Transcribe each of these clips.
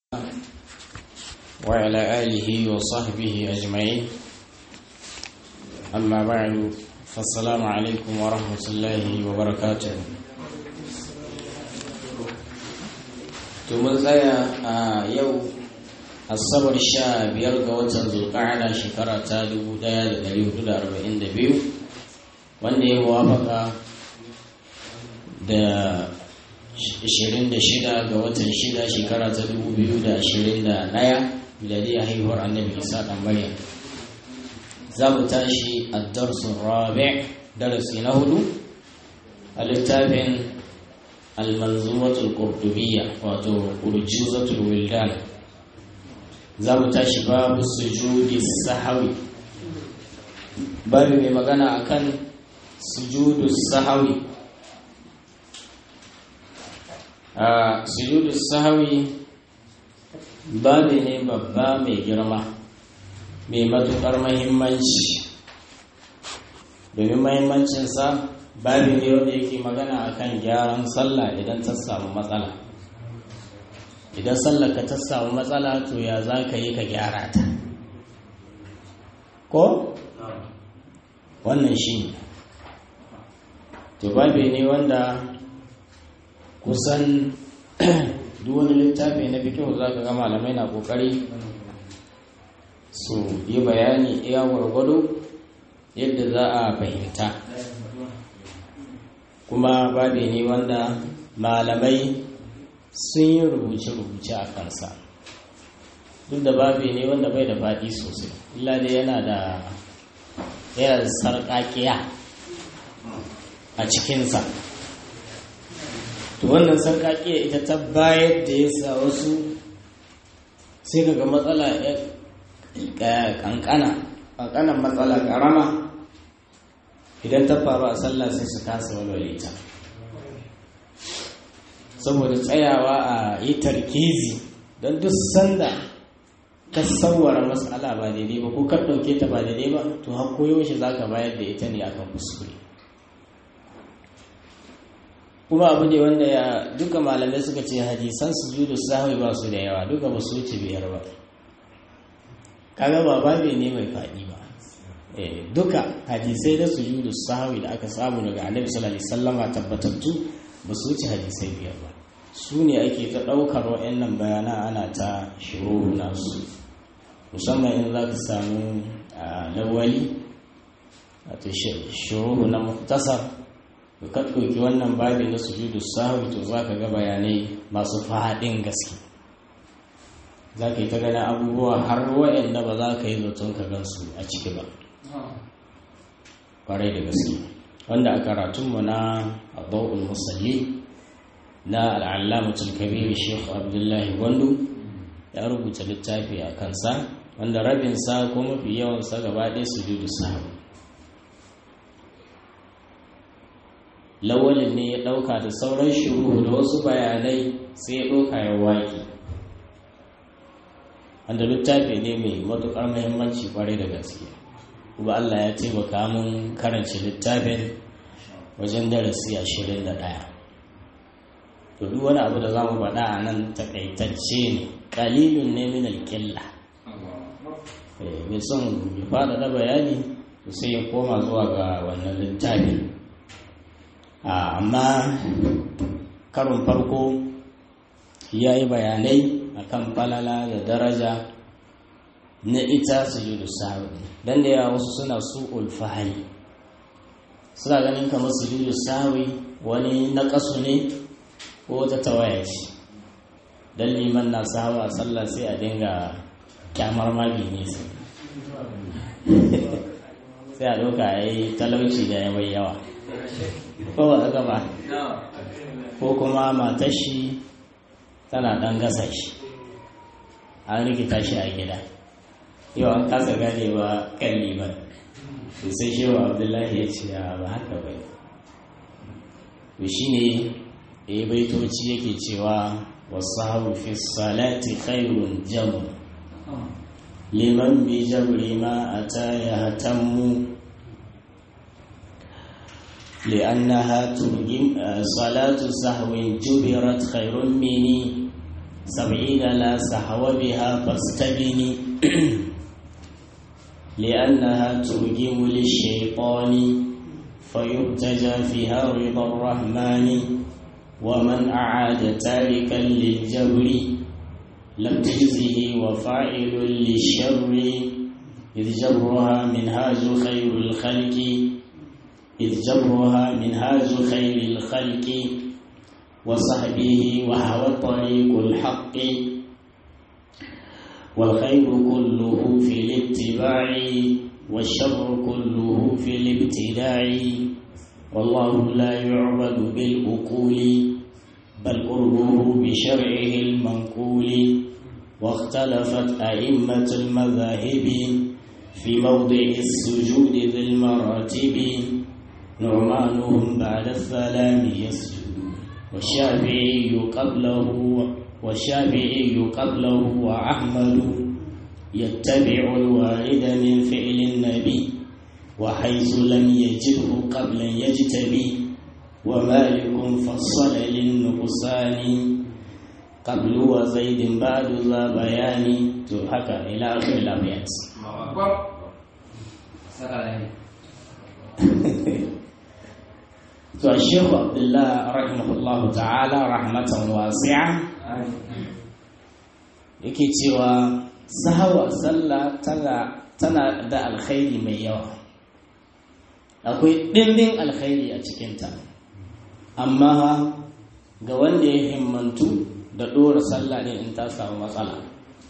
وعلى آله وصحبه أجمعين أما بعد فالسلام عليكم ورحمة الله وبركاته tumun tsaya a yau asabar sha biyar ga watan zulƙa'ada shekara ta 1442 wanda ya wafaka da 26 ga watan 6 shekara ta 2021 miladiyar haihuwar annabi isa ɗan maryam za mu tashi a darsun rabi darasi na hudu a littafin almanzumatul qurtubiyya wato urjuzatul wildan za mu tashi babu sujudi sahawi babu mai magana akan sujudu sahawi a sujudu sahawi babu ne babba mai girma mai matuƙar mahimmanci domin mahimmancinsa babu ne wanda yake magana akan gyaran sallah idan ta samu matsala idan sallah ka ta samu matsala to ya za ka yi ka gyara ta ko wannan shi ne to babu ne wanda kusan duk wani littafi na fikihu za ka ga malamai na kokari su yi bayani iya gwargwado yadda za a fahimta kuma babe ne wanda malamai sun yi rubuce-rubuce a kansa duk da babe ne wanda bai da faɗi sosai illa dai yana da yana da sarƙaƙiya a cikinsa to wannan sarƙaƙiya ita ta bayar da ya sa wasu sai kaga matsala ƙanƙana ƙanƙanan matsala ƙarama idan ta faru a sallah sai su kasa walwale ta saboda tsayawa a yi tarkizi don duk sanda ka sauwara matsala ba daidai ba ko ka ɗauke ta ba daidai ba to har koyaushe za ka bayar da ita ne akan kuskure kuma abu ne wanda ya duka malamai suka ce hadisan su judu sahwi ba su da yawa duka ba su wuce biyar ba kaga ba babe ne mai faɗi ba duka hadisai da sujudu sahwi da aka samu daga annabi sallallahu alaihi wasallama tabbatattu ba su wuce hadisai biyar ba su ne ake ta ɗaukar wa'annan bayana ana ta shuru nasu musamman in za ka samu lawali wato shuru na muktasar ka ɗauki wannan babi na sujudu sahwi to za ka ga bayanai masu faɗin gaske za ka yi ta ganin abubuwa har wa'anda ba za ka yi zaton ka gansu a ciki ba kwarai da gaske wanda a karatunmu na abubuwan musalli na al'allamatul kabiru sheikh abdullahi gwandu ya rubuta littafi a kansa wanda rabinsa ko mafi yawansa gaba ɗaya su judu sahabu lawalin ne ya ɗauka da sauran shuru da wasu bayanai sai ya ɗauka ya waƙi wanda littafi ne mai matuƙar muhimmanci kwarai da gaske kuma Allah ya taimaka mun karanci littafin wajen darasi ashirin da ɗaya to duk wani abu da za mu faɗa a nan takaitacce ne ƙalilun ne min alƙilla mai son ya faɗa da bayani sai ya koma zuwa ga wannan littafin amma karin farko ya yi bayanai akan falala da daraja na ita sujudu sahwi dan da yawa wasu suna su ulfahari suna ganin kamar sujudu sahwi wani naƙasu ne ko ta tawaya ce dan liman na sahawa a sallah sai a dinga kyamar magi ne sai a ɗauka a yi talauci da ya mai yawa ko ba haka ba ko kuma matar shi tana ɗan gasa shi an rikita shi a gida yau an kasa gane ba kan liman to sai shewa abdullahi ya ce ba haka ba to shi ne ya baitoci yake cewa wasu haru fi salati khairun jamu liman bi jabri ma a ta ya hatammu لأنها ترجم صلاة سهو جبرت خير مني سبعين لا سهو بها فاستبني لأنها ترجم للشيطان فيرتجى فيها رضا الرحمن ومن أعاد تاركا للجبر لم تجزه وفاعل للشر إذ جرها منهاج خير الخلق إذ جرها منهاج خير الخلق وصحبه وهو طريق الحق والخير كله في الاتباع والشر كله في الابتداع والله لا يعبد بالأقول بل قربه بشرعه المنقول واختلفت أئمة المذاهب في موضع السجود ذي المراتب نعمانهم بعد السلام يسجد والشافعي قبله والشافعي قبله وأحمد يتبع الوارد من فعل النبي وحيث لم يجده قبل يجتبي ومالك فصل للنقصان قبل وزيد بعد ذا بيان تحكى إلى آخر الأبيات to Sheikh Abdullah rahimahullahu ta'ala rahmatan wasi'a yake cewa sahawa sallah tana tana da alkhairi mai yawa akwai ɗimbin alkhairi a cikinta amma ga wanda ya himmantu da ɗora sallah ne in ta samu matsala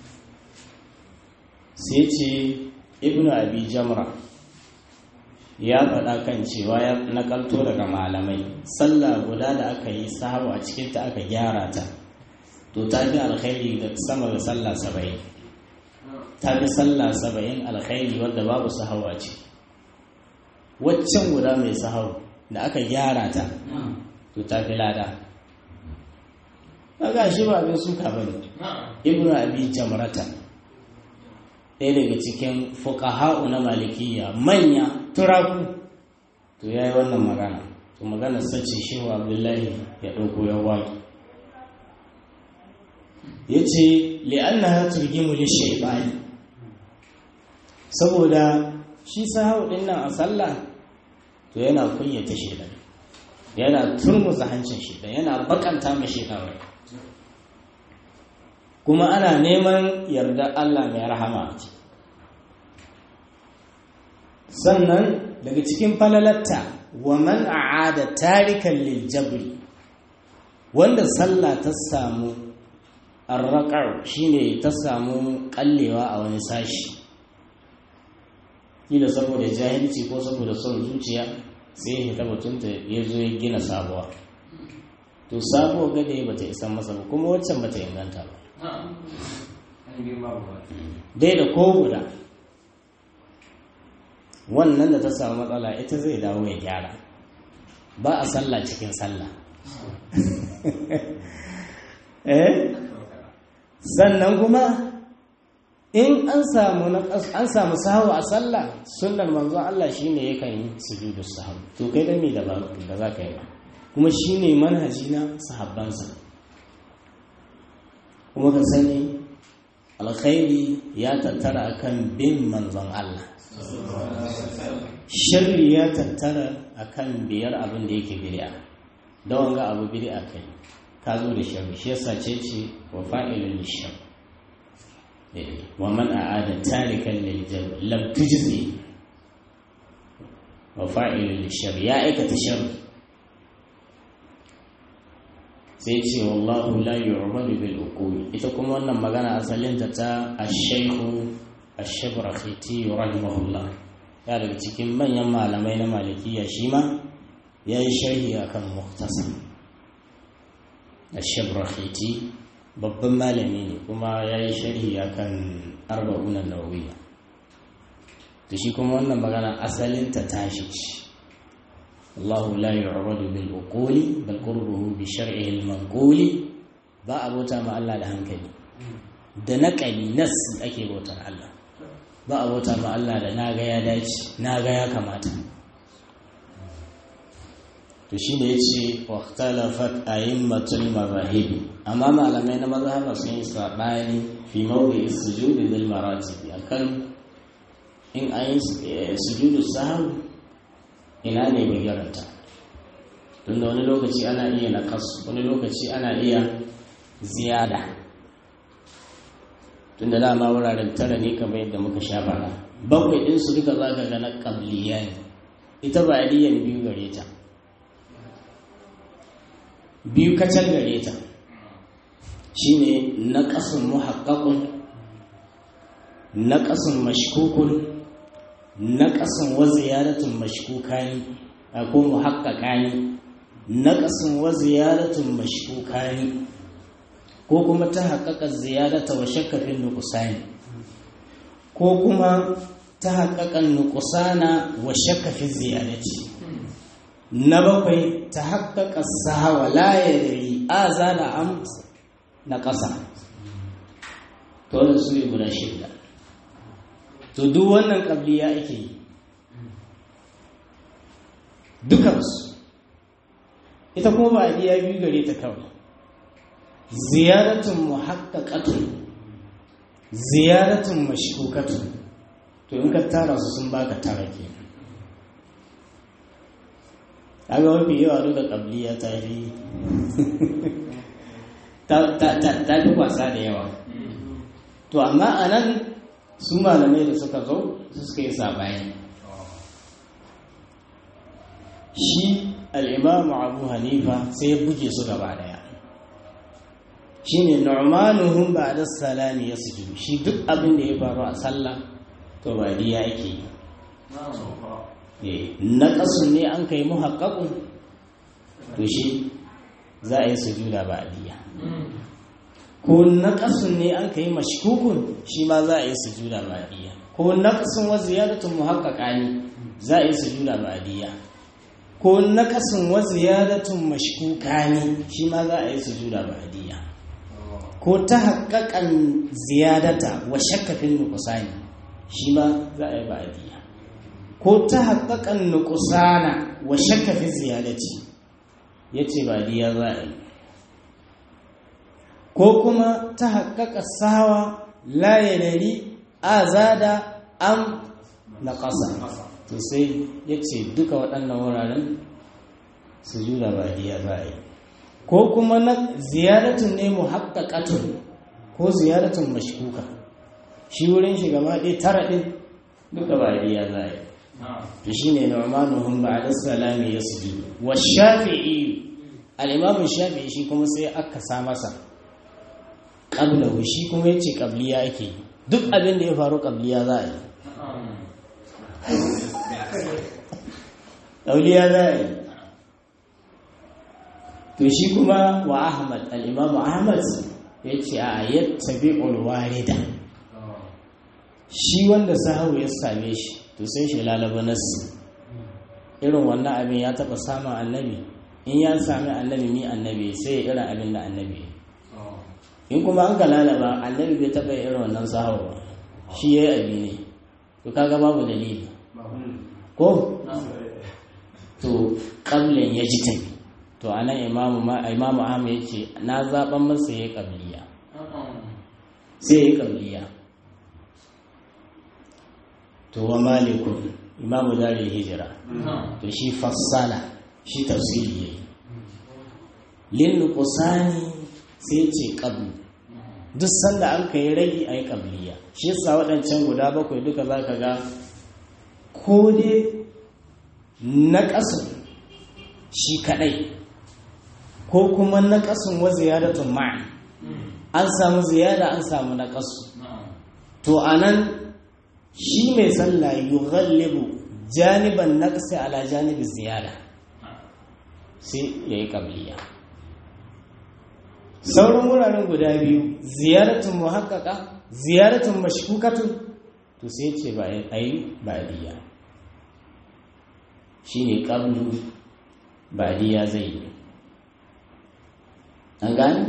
sai ce ibnu abi jamra ya faɗa kan cewa ya nakalto daga malamai sallah guda da aka yi sahawa a cikinta aka gyara ta to ta fi alkhairi da sama da sallah saba'in ta fi sallah saba'in alkhairi wadda babu sahawa ce waccan guda mai sahau da aka gyara ta to ta fi lada ga shi ba abin suka bane ibnu abi jamrata ɗaya daga cikin fuqaha'u na malikiya manya turaku to yayi wannan magana to magana sace shehu abdullahi ya ɗauko ya waki yace li'annaha turgimu lishaytani saboda shi sahau din nan a sallah to yana kunyata shedan yana turmuza hancin shedan yana bakanta ma shedan rai kuma ana neman yarda Allah mai rahama sannan daga cikin falalatta wa man a'ada tarikan lil jabri wanda sallah ta samu arraqar shine ta samu kallewa a wani sashi kila saboda jahilci ko saboda son zuciya sai ya ta mutunta ya zo ya gina sabuwa to sabuwa gada ya bata isan masa ba kuma waccan bata inganta ba dai da ko guda wannan da ta samu matsala ita zai dawo ya gyara ba a sallah cikin sallah eh sannan kuma in an samu an samu sahawa a sallah sunnar manzon Allah shine yakan yi sujudu sahawa to kai da me da ba da za ka yi ba kuma shine manhaji na sahabbansa kuma ka sani alkhairi ya tattara akan bin manzon Allah sharri ya tattara akan biyar abin da yake bid'a da wanga abu bid'a kai ka zo da sharri shi yasa ce ce wa fa'ilul lishar wa man a'ada tarikan lil jabr lam tujzi wa fa'ilul lishar ya aikata sharri sai ce wallahu la yu'badu bil uqul ita kuma wannan magana asalin ta ta ash-shaykhu ash-shabrakhiti rahimahullah ya daga cikin manyan malamai na malikiya shi ma ya yi sharhi akan muhtasar ash-shabrakhiti babban malami ne kuma ya yi sharhi akan arba'unan nawawiya to shi kuma wannan magana asalin ta tashi ce الله لا يعبد بالعقول بل قربه بشرعه المنقول ba a bauta ma Allah da hankali da naƙali nas ake bautar Allah ba a bauta ma Allah da naga ya dace naga ya kamata to shi ne ya ce waktalafat a'immatul mazahibi amma malamai na mazhaba sun yi saɓani fi mawdi sujudi lil maratibi akan in an yi sujudu sahwi ina ne bigiranta tunda wani lokaci ana iya nakas wani lokaci ana iya ziyada tunda dama wuraren tara ne kamar yadda muka sha bara bakwai ɗinsu duka za ka ga na ƙabliya ne ita ba aliyan biyu gare ta biyu kacal gare ta shine na ƙasun muhakkakun na ƙasun mashkukun na ƙasun wa ziyaratun mashkukani ko muhakkakani na ƙasun wa ziyaratun mashkukani ko kuma ta haƙaƙa ziyarata wa shakkafin nukusani ko kuma ta haƙaƙan nukusana wa shakkafin ziyarati na bakwai ta haƙaƙa sahawa layari a zana am na ƙasa to da su ne guda shida to duk wannan ƙabliya ake yi dukansu ita kuma ba a biya biyu gare ta kawai ziyaratun muhaqqaqatun ziyaratun mashkukatun to in ka tara su sun baka tara ke kaga mafi yawa duka kabliya ta fi ta fi kwasa da yawa to amma a nan su malamai da suka zo su suka yi saɓani shi al'imamu abu hanifa sai ya buge su gaba daya shi ne normaluhun ba da salami ya sujudu shi duk abin da ya faru a sallah to ba diya ake yi na ƙasun ne an kai muhakkakun to shi za a yi sujuda ba diya ko na ƙasun ne an kai mashkukun shi ma za a yi sujuda ba diya ko na ƙasun wa ziyaratun muhakkaka ne za a yi sujuda ba diya ko nakasin wa ziyadatun mashkuka ne shi ma za a yi sujuda ba'diyya ko ta haƙaƙan ziyadata wa shakkafin nukusani shi ma za a yi ba'diyya ko ta haƙaƙan nukusana wa shakkafin ziyadati ya ce ba'diyya za a yi ko kuma ta haƙaƙa sawa la yadari a zada am na ƙasa to sai ya ce duka waɗannan wuraren su jura ba iya za a yi ko kuma na ziyaratun ne mu haƙaƙatun ko ziyaratun mashkuka shi wurin shi gama ɗaya tara ɗin duka ba iya za a yi to shi ne normanuhun ba a salami ya su ji wa shafi'i al'imamun shafi'i shi kuma sai aka sa masa ƙablahu shi kuma ya ce ƙabliya ake duk abin da ya faru ƙabliya za a yi auliya za a yi to shi kuma wa ahmad al'imamu ahmad ya ce a yattabi ulwarida shi wanda sahawu ya same shi to sai shi lalaba nassi irin wannan abin ya taɓa samun annabi in ya sami annabi ni annabi sai ya irin abin da annabi in kuma an ka lalaba annabi bai taɓa irin wannan sahawu ba shi ya yi abi ne to kaga babu dalili ko to ƙablin ya ji tafi to a nan imamu ahmad ya ce na zaɓen masa ya yi ƙabliya sai ya yi ƙabliya to wa malikun imamu dari hijira to shi fassala shi tafsiri ya yi lin kusani sai ce ƙablu duk sanda an ka yi ragi a yi ƙabliya shi yasa waɗancan guda bakwai duka za ka ga ko dai na ƙasun shi kaɗai ko kuma na ƙasun wa ziyaratun ma'a an samu ziyara an samu na ƙasu to a nan shi mai sallah yi ghallibu janiban na ƙasa ala janibin ziyara sai ya yi ƙabliya sauran wuraren guda biyu ziyaratun muhakkaka ziyaratun mashkukatun to sai ce ba a yi ba'adiyya shi ne ƙablu ba'adiyya zai yi an gani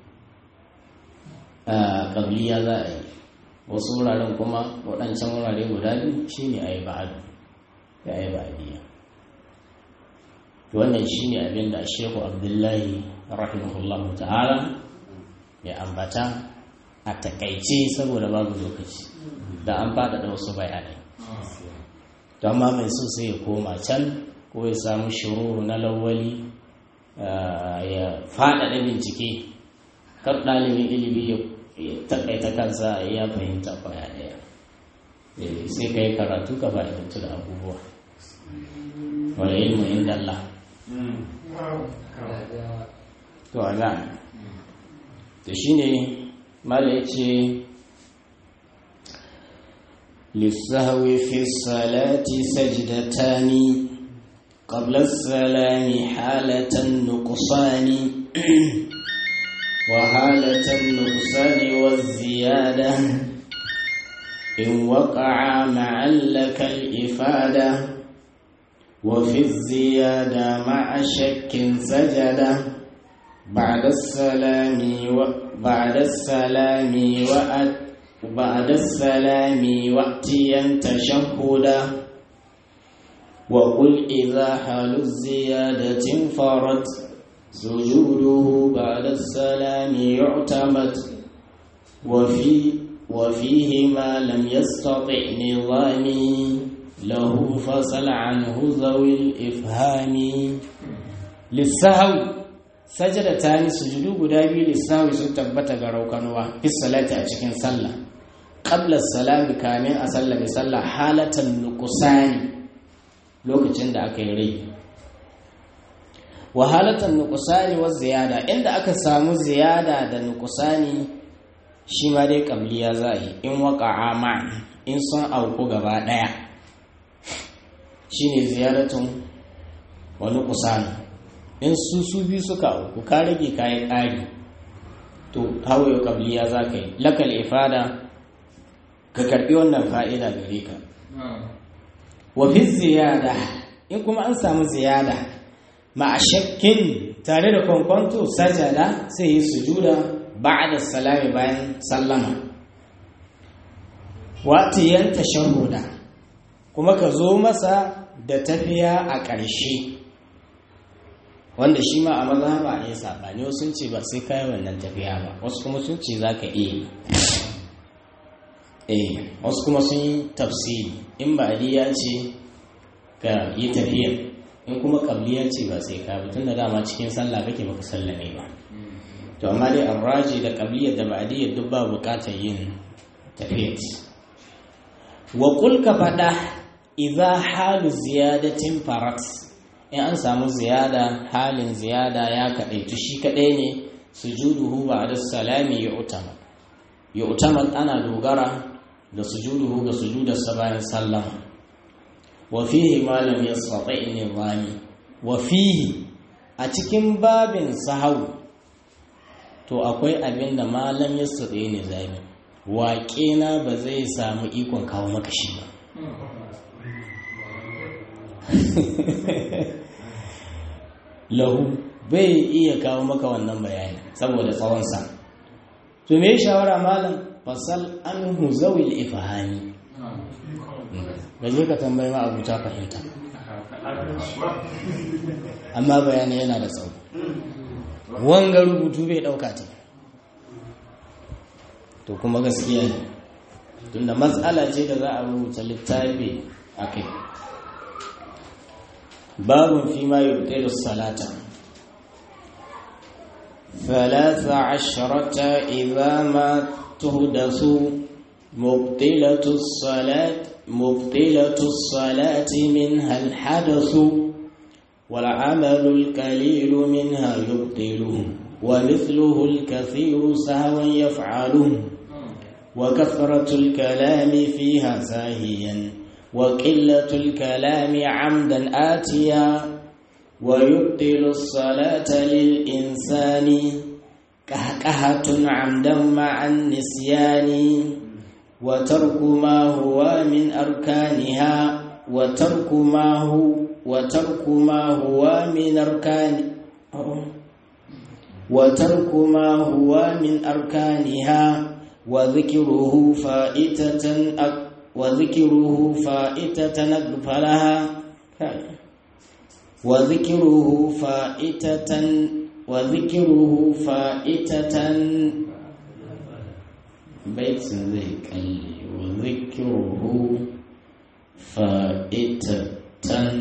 a ƙabliya za a yi wasu wuraren kuma waɗancan wurare guda biyu shi ne a yi ba'adu da a yi ba'adiyya wannan shine abin da shehu abdullahi rahimahullahu ta'ala ya ambata a takaice saboda babu lokaci da an faɗaɗa wasu bayanai don ma mai so sai ya koma can ko ya samu shiruru na lawali ya faɗaɗa bincike kan ɗalibin ilimi ya takaita kansa ya fahimta kwaya ɗaya sai ka yi karatu ka fa'idantu da abubuwa wani ilmu inda Allah to a to shine mala ya ce للسهو في الصلاة سجدتان قبل السلام حالة النقصان وحالة النقصان والزيادة إن وقع معا لك الإفادة وفي الزيادة مع شك سجدة بعد السلام وبعد السلام وأت بعد السلام وأتيا تشهدا وقل إذا حال الزيادة انفرد سجوده بعد السلام يعتمد وفي وفيه ما لم يستطع نظامي له فصل عنه ذوي الإفهام للسهو سجدتان سجدو غدابي للسهو ستبت غروكنوا في الصلاة أشكين صلى قبل السلام كامل أصلى بصلى حالة النقصان lokacin da aka yi rai wahalatan nukusani wa ziyada inda aka samu ziyada da nukusani shi ma dai kabliya za a yi in waka ma in sun auku gaba daya shine ziyaratun wa nukusani in su su biyu suka auku ka rage kayan ƙari to hawaye kabliya za ka yi lakal ifada ka karbi wannan fa'ida gare ka wa fi ziyada in kuma an samu ziyada ma shakkin tare da kwankwanto sajada sai yi sujuda ba'da salami bayan sallama watiyan tashahhuda kuma ka zo masa da tafiya a ƙarshe wanda shi ma a mazhaba ne sabani wasu sun ce ba sai kai wannan tafiya ba wasu kuma sun ce zaka iya eh wasu kuma sun yi tafsiri in ba ya ce ka yi tafiya in kuma kabliya ce ba sai ka tun da dama cikin sallah kake baka sallame ba to amma dai arraji da kabliya da ba'diyya duk ba bukatar yin tafiya wa qul ka fada idza halu ziyadatin farat in an samu ziyada halin ziyada ya kadaitu shi kadai ne sujuduhu ba'da salami yu'tamad yu'tamad ana dogara da sujuduhu ga sujudarsa bayan sallama wa fihi ma lam yastati nizami wa fihi a cikin babin sahau to akwai abin da malam yastati nizami waƙe na ba zai samu ikon kawo maka shi ba lahu bai iya kawo maka wannan bayani saboda tsawonsa to me shawara malam fasal anhu zawil ifhani gaje ka tambayi ma abuta fahimta amma bayani yana da tsawo wanga rubutu bai dauka ta to kuma gaskiya ne tunda matsala ce da za a rubuta littafi a kai babun fi ma yubtilu salata ثلاث عشرة إذا ما تهدث مبطلة الصلاة مبطلة الصلاة منها الحدث والعمل القليل منها يبطله ومثله الكثير سهوا يفعله وكثرة الكلام فيها ساهيا وقلة الكلام عمدا آتيا ويبطل الصلاة للإنسان كهكهة عمدا مع النسيان وترك ما هو من أركانها وترك ما هو وترك ما هو من أركان وترك ما هو من أركانها وذكره فائتة وذكره فائتة أغفلها wa zikiruhu fa'itatan wa zikiruhu fa'itatan baitin zai kalle wa zikiruhu fa'itatan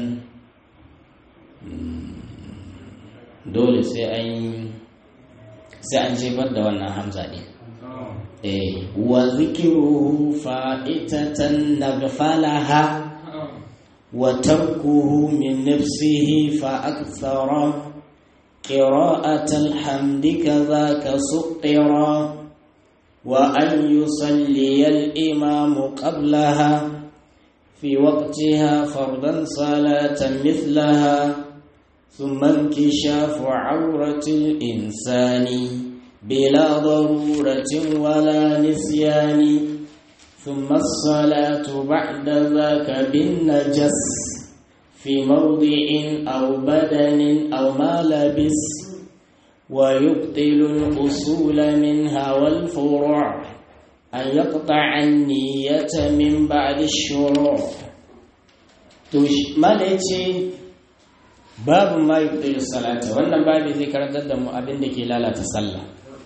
dole sai an sai an jefar da wannan hamza ɗin wa zikiruhu fa'itatan nagfalaha wa tarkuhu min nafsihi fa akthara قراءة الحمد كذاك سطرا وأن يصلي الإمام قبلها في وقتها فرضا صلاة مثلها ثم انكشاف عورة الإنسان بلا ضرورة ولا نسيان ثم الصلاة بعد ذاك بالنجس في موضع أو بدن أو ما لبس ويبطل الأصول منها والفروع أن يقطع النية من بعد الشروع ما ليتي babu ma yubtilu salata wannan babu zai karantar da mu abin da ke lalata sallah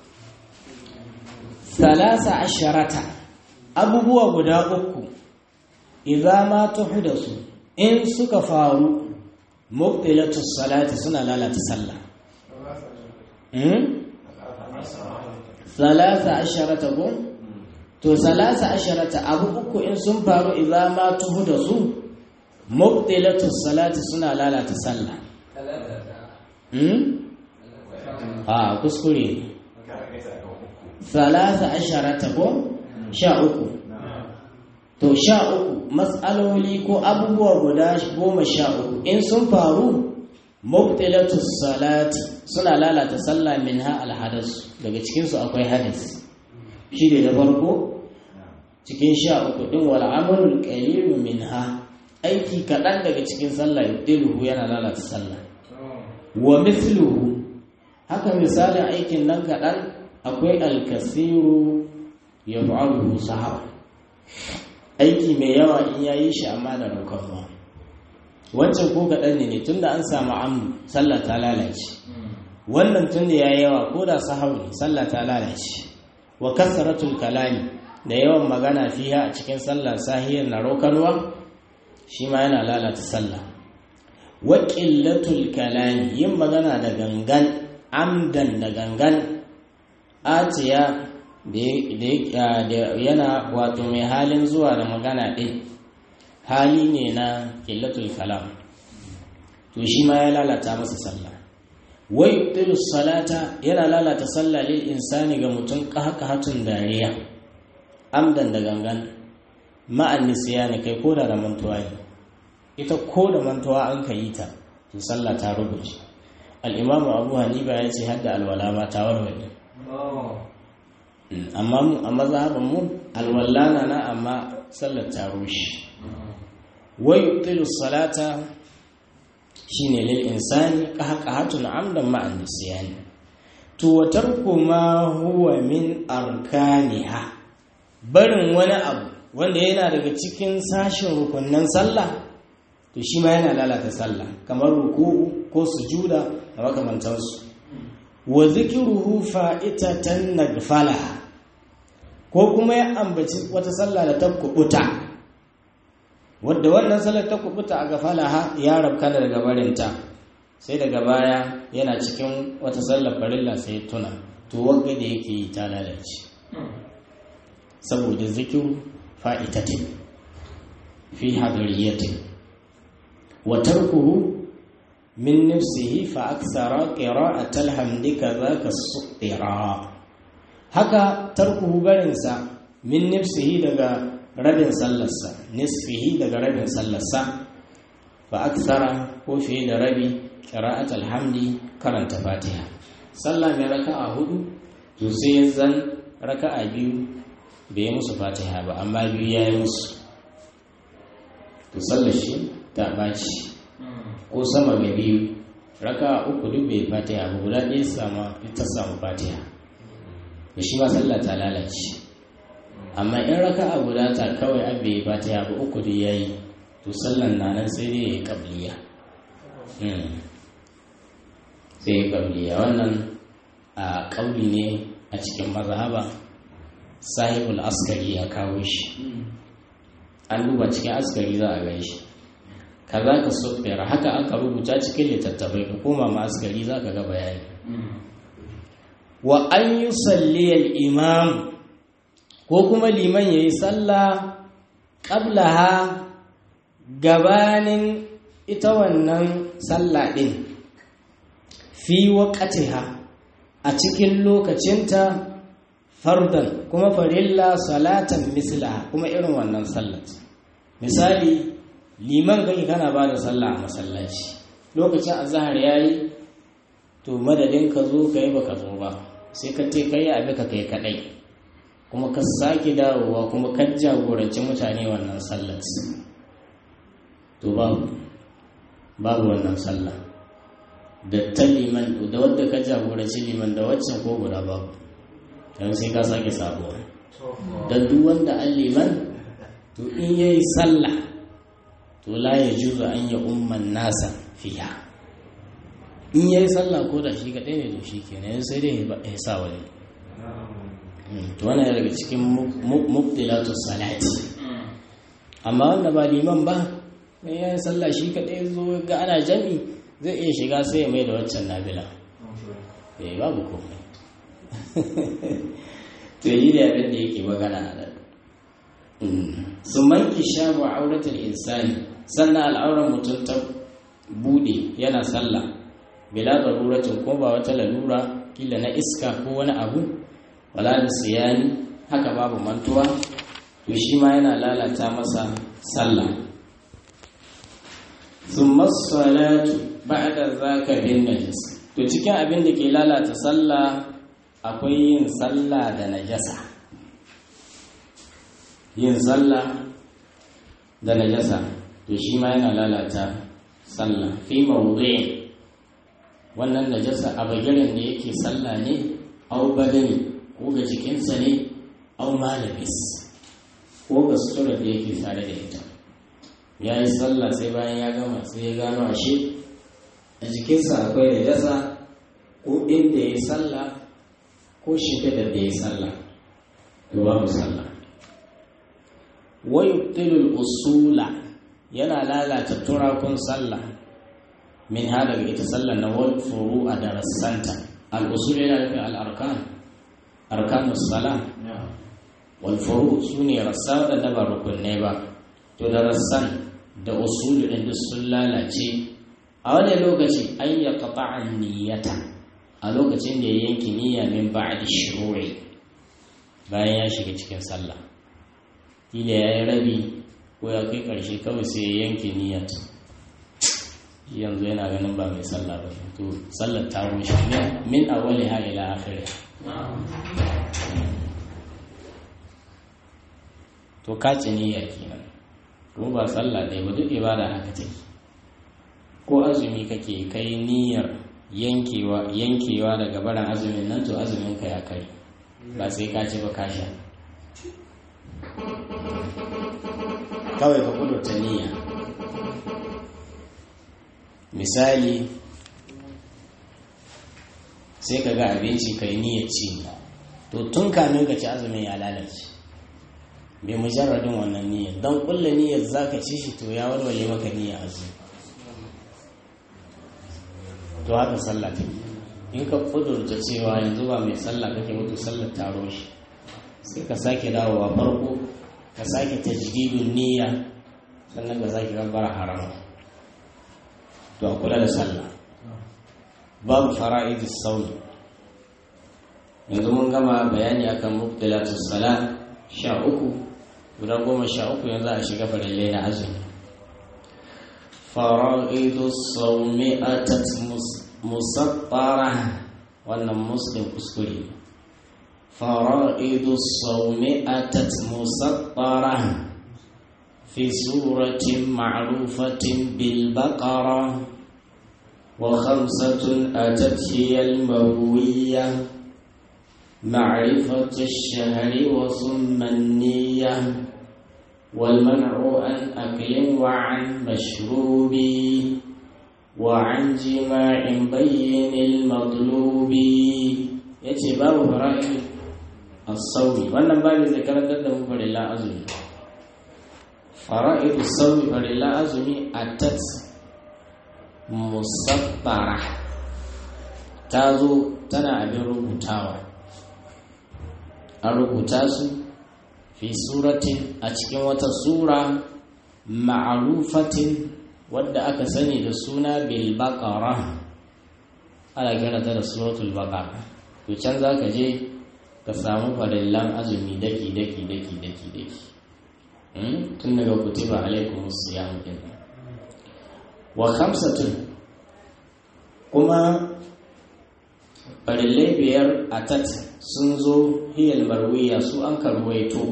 salasa asharata abubuwa guda uku idza ma tuhdasu in suka faru mubtilatu salati suna lalata sallah hmm salasa asharata ko to salasa asharata abu uku in sun faru idza ma tuhdasu mubtilatu salati suna lalata sallah hmm a kuskure salasa asharata ko sha uku to sha uku matsaloli ko abubuwa guda goma sha uku in sun faru mubtilatu salati suna lalata sallah minha alhadas daga cikinsu akwai hadis shi ne da farko cikin sha uku din wal amalul qalilu minha aiki kaɗan daga cikin sallah yubtiluhu yana lalata sallah wa mithluhu haka misalin aikin nan kaɗan akwai alkasiru ya fa'aluhu sahaba aiki mai yawa in ya yi shi amma da raukanwa wancan ko kaɗan ne tunda an samu amu sallah ta lalace wannan tun da ya yi yawa ko da sahau ne sallah ta lalace wa kasaratul kalami da yawan magana fiya a cikin sallah sahiyar na raukanwa shi ma yana lalata sallah wa ƙillatul kalami yin magana da gangan amdan da gangan atiya da yana wato mai halin zuwa da magana ɗin hali ne na ƙillatul kalam to shi ma ya lalata masa sallah wai tilus salata yana lalata sallah lil insani ga mutum hatun dariya amdan da gangan ma'an nisiyani kai ko da mantuwa ne ita ko da mantuwa an ka yi ta to sallah ta rubuce al'imamu abu hanifa ya ce hadda alwala ma ta warware amma mu a mazhabin mu alwala na na amma sallar ta rushe wa yubtilu salata shine lil insani qahqahatun amdan ma'an nisyani to wa tarku ma huwa min arkaniha barin wani abu wanda yana daga cikin sashin rukunnan sallah to shi ma yana lalata sallah kamar ruku'u ko sujuda da makamantansu wa zikiruhu fa'itatan nagfalaha ko kuma ya ambaci wata sallah da ta kubuta wadda wannan sallar ta kubuta a gafalaha ya rabka daga barinta sai daga baya yana cikin wata sallar farilla sai tuna to wagga da yake yi ta lalace saboda zikiru fa'itatin fi hadariyatin wa tarkuhu min nafsihi fa aksara qira'atal hamdi kadhaka suqira haka tarkuhu barinsa min nafsihi daga rabin sallarsa nisfihi daga rabin sallarsa fa aksara ko fiye da rabi qira'atul hamdi karanta fatiha sallah mai raka'a hudu to sai zan raka'a biyu bai musu fatiha ba amma biyu ya yi musu to sallar shi ta baci ko sama ga biyu raka'a uku duk bai fatiha ba guda ɗaya sama ta samu fatiha da shi ma sallah ta lalace amma in raka'a guda ta kawai abe ba ta yabi uku da yayi to sallan na nan sai dai yayi qabliya sai kabliya wannan a kauli ne a cikin mazhaba sahibul askari ya kawo shi an duba cikin askari za a gan shi kaza ka sufera haka aka rubuta cikin littattafai ka koma ma askari za ka ga bayani wa an yi salliyar imam ko kuma liman ya yi sallah ƙablaha gabanin ita wannan sallah ɗin fi waƙatiha a cikin lokacinta fardan kuma farilla salatan misla kuma irin wannan sallat misali liman kake kana ba da sallah a masallaci lokacin azahar ya yi to madadin ka zo ka yi ba ka zo ba sai ka te kai abi ka kai kadai kuma ka sake dawowa kuma ka jagoranci mutane wannan sallat to babu babu wannan sallah da ta liman da wadda ka jagoranci liman da waccan ko guda babu don sai ka sake sabuwa da duk wanda an liman to in yayi sallah to la ya juzu an ya umman nasa fiya in yayi sallah ko da shi kaɗai ne to shi kenan sai dai ya sa wani to wannan daga cikin mubtilatu salati amma wanda ba liman ba in yayi sallah shi kaɗai zo ga ana jami zai iya shiga sai ya mai da waccan nabila eh babu komai to yi da abin da yake magana a nan su manki shabu auratul insani sannan al'auran mutum ta bude yana sallah bila daruratin ko ba wata lalura kila na iska ko wani abu wala da siyani haka babu mantuwa to shi ma yana lalata masa sallah thumma salatu ba'da zaka bin najis to cikin abin da ke lalata sallah akwai yin sallah da najasa yin sallah da najasa to shi ma yana lalata sallah fi mawdu'in wannan najasa a bagiren da yake sallah ne au badani ko ga jikinsa ne au malabis ko ga sutura da yake tare da ita ya yi sallah sai bayan ya gama sai ya gano ashe a jikinsa akwai najasa ko inda ya yi sallah ko shimfiɗar da ya yi sallah to babu sallah wayubtilul usula yana lalata turakun sallah min ha daga ita sallah na wal furu a darassanta al usul yana nufin al arkan arkanus sala wal furu sune rassa da ba rukunne ba to darassan da usul din duk sun lalace a wani lokaci an ya qata'an niyyata a lokacin da ya yanki niyya min ba'di shuru'i bayan ya shiga cikin sallah kila ya yi rabi ko ya kai ƙarshe kawai sai ya yanke niyyat yanzu yana ganin ba mai sallah ba to sallar ta rushe min awali ha ila akhiri to ka ci niyya kenan kuma ba sallah ɗaya ba duk ibada haka take ko azumi kake kai niyyar yankewa yankewa daga barin azumin nan to azumin ka ya kai ba sai ka ci ba ka sha kawai ka kudurta niyya misali sai ka ga abinci ka yi niyyar ci to tun kamin ka ci azumin ya lalace bai mujarradin wannan niyyar don kulla niyyar za ka ci shi to ya warware maka niyyar azumi to haka sallah ta in ka kudurta cewa yanzu ba mai sallah kake mutu sallar taro shi sai ka sake dawowa farko ka sake tajdidun niyya sannan ka sake gabbara haram to a kula da sallah babu fara'idus sauni yanzu mun gama bayani akan mubtilatus sala sha uku guda goma sha uku yanzu a shiga farillai na azumi fara'idus saumi atat musattara wannan muslim kuskure فرائض الصوم أتت مسطرة في سورة معروفة بالبقرة وخمسة أتت هي المروية معرفة الشهر وصم النية والمنع عن أكل وعن مشروب وعن جماع بين المطلوب yace babu fara'id as-sawmi wannan babu zai karantar da mu farilla azumi fara'id as-sawmi farilla azumi atat musabbara ta zo tana abin rubutawa an rubuta su fi suratin a cikin wata sura ma'arufatin wadda aka sani da suna bil baqara ana kira ta da suratul baqara to can za ka je ka samu farillan azumi daki daki daki daki daki tun daga kutiba alaikum siyam din wa khamsatun kuma farillai biyar a tat sun zo hiyal marwiya su an karwaito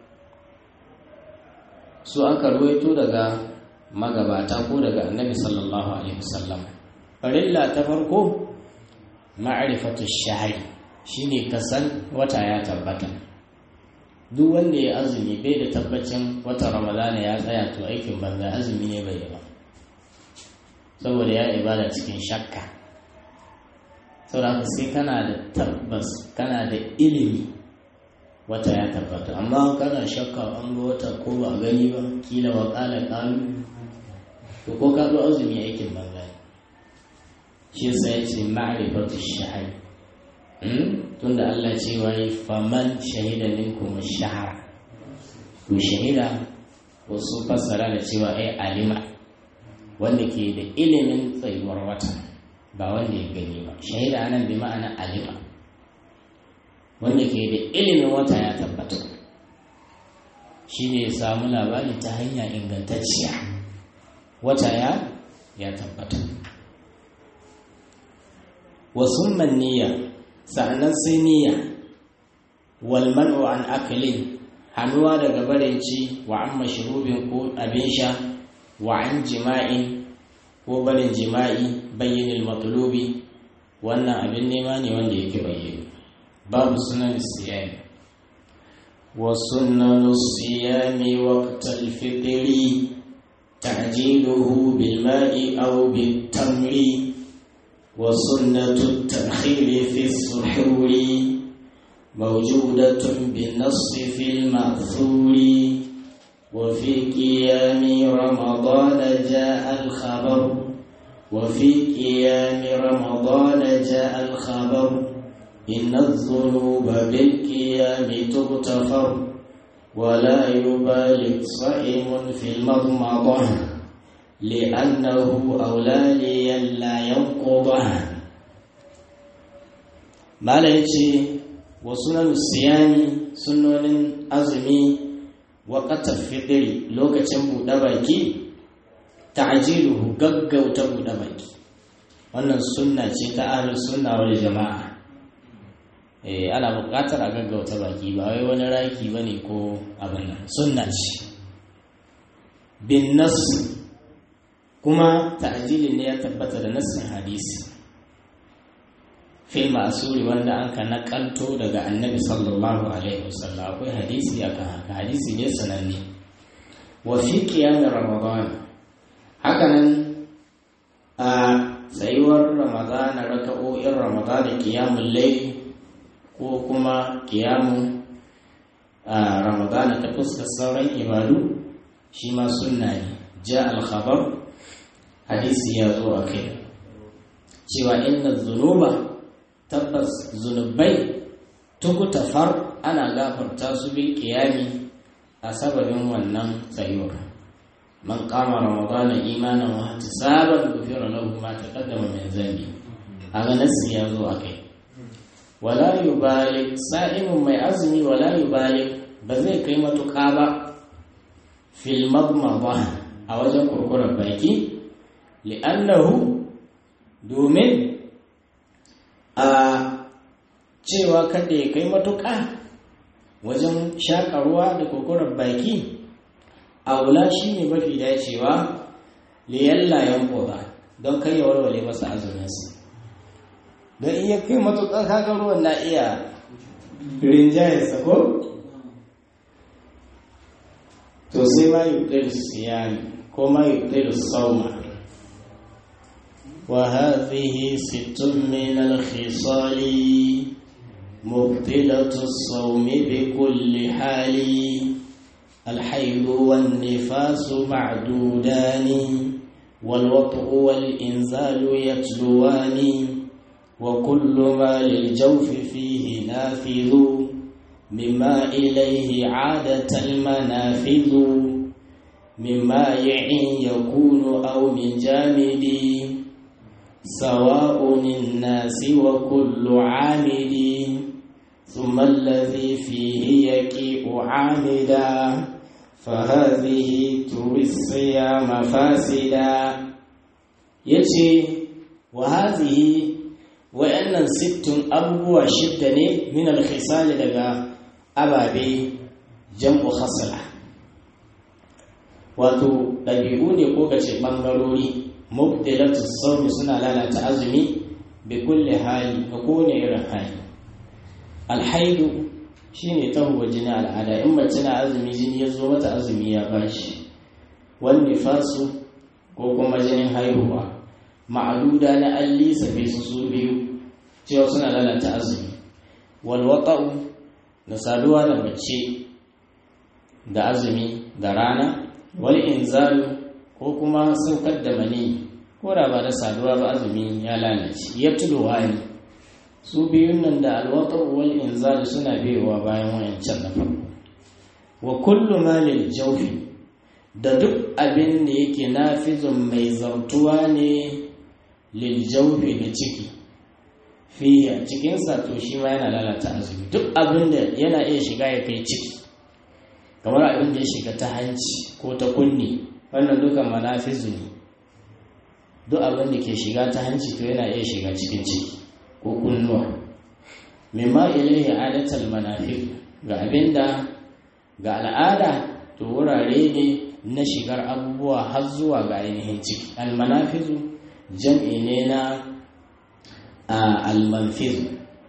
su an karwaito daga magabata ko daga annabi sallallahu alaihi wasallam farilla ta farko ma'rifatu shahri shine kasan wata ya tabbata duk wanda ya azumi bai da tabbacin wata ramadana ya tsaya to aikin banza azumi ne bai ba saboda ya ibada cikin shakka saboda sai kana da tabbas kana da ilimi wata ya tabbata amma kana shakka an ga wata ko ba a gani ba kila wa kala kalu to ko ka zo azumi aikin banza shi yasa ya ce ma'rifatu shahari tunda Allah ce wai faman shahida minkum shahara to shahida wasu fassara da cewa ai alima wanda ke da ilimin tsayuwar wata ba wanda ya gani ba shahida anan bi ma'ana alima wanda ke da ilimin wata ya tabbata shi ne ya samu labari ta hanya ingantacciya wata ya ya tabbata wasu niyya sa'annan sai niyya wal man'u an akalin hannuwa daga barinci wa an mashrubin ko abin sha wa an jima'i ko barin jima'i bayyanil matlubi wannan abin nema ne wanda yake bayyana babu sunan siyami wa sunan siyami waqtal fitri ta'jiluhu bil ma'i aw bit tamri وسنة التأخير في السحور موجودة بالنص في المأثور وفي قيام رمضان جاء الخبر وفي قيام رمضان جاء الخبر إن الذنوب بالقيام تغتفر ولا يبالغ صائم في المضمضة لأنه أولى لئلا ينقضه ما يجي وسنن الصيام سنن أزمي وقت الفطر لوكacin buɗe baki ta'jiluhu gaggauta buɗe baki wannan sunna ce ta ahlus sunna wal jama'a eh ana buƙatar a gaggauta baki ba wai wani raki bane ko abin nan sunna ce bin nas kuma ta'jilin ne ya tabbata da nassin hadisi fil ma'suri wanda an ka nakalto daga annabi sallallahu alaihi wasallam akwai hadisi akan haka hadisi ne sananne wa fi qiyam ramadan hakanan a tsayuwar ramadan raka'o'in ramadan qiyamul layl ko kuma qiyamun ramadan ta fuskar sauran ibadu shi ma sunna ne ja al-khabar hadisi ya zo a kai cewa inna zunuba tabbas zunubai tukutafar ana gafarta su bil qiyami a sababin wannan tsayuwar man qama ramadana imanan wa ihtisaban ghufira lahu ma taqaddama min dhanbi aga nasi ya zo a kai wala yubalik sa'imun mai azumi wala yubalik ba zai kai matuƙa ba fil madmada a wajen kurkurar baki li'annahu domin a cewa kada ya kai matuƙa wajen shaƙarwa da kurkurar baki a wula shi ne mafi dacewa liyalla yan ƙoba don kai ya warware masa azuminsa don iya kai matuƙa kaga ruwan na iya rinjayarsa ko to sai ma yi ɗaya siyami ko ma yi ɗaya sauma وهذه ست من الخصال مبطلة الصوم بكل حال الحيض والنفاس معدودان والوطء والإنزال يتلوان وكل ما للجوف فيه نافذ مما إليه عادة المنافذ من مائع يكون أو من جامد سواء الناس وكل عامد ثم الذي فيه يكيء عامدا فهذه تروي الصيام فاسدا يجي وهذه وأن ست أبوة شدة من الخصال لغا أبابي جمع خصلة wato ɗabi'u ne ko kace ɓangarori mubdilatu saumi suna lalata azumi bi kulli hali ga kowane irin hali alhaidu shine tahuwa jini al'ada in mace na azumi jini ya zo mata azumi ya bashi wani fasu ko kuma jinin haihuwa ma'aduda na alli sabi su su biyu cewa suna lalata azumi walwata'u da saduwa da mace da azumi da rana wal inzalu ko kuma saukar da mani ko da ba da saduwa ba azumi ya lalace ya tudowa ne su biyun nan da alwatar wal inzalu suna biyowa bayan wayancan na farko wa kullu malil jawfi da duk abin da yake nafizun mai zartuwa ne lil jawfi da ciki fi a cikinsa to shi ma yana lalata azumi duk abin da yana iya shiga ya kai ciki kamar abin da ya shiga ta hanci ko ta kunni wannan dukan manafizu ne duk abin da ke shiga ta hanci to yana iya shiga cikin ciki ko kunnuwa mimma ilaihi adatal manafi ga abin da ga al'ada to wurare ne na shigar abubuwa har zuwa ga ainihin ciki almanafizu jam'i ne na almanfizu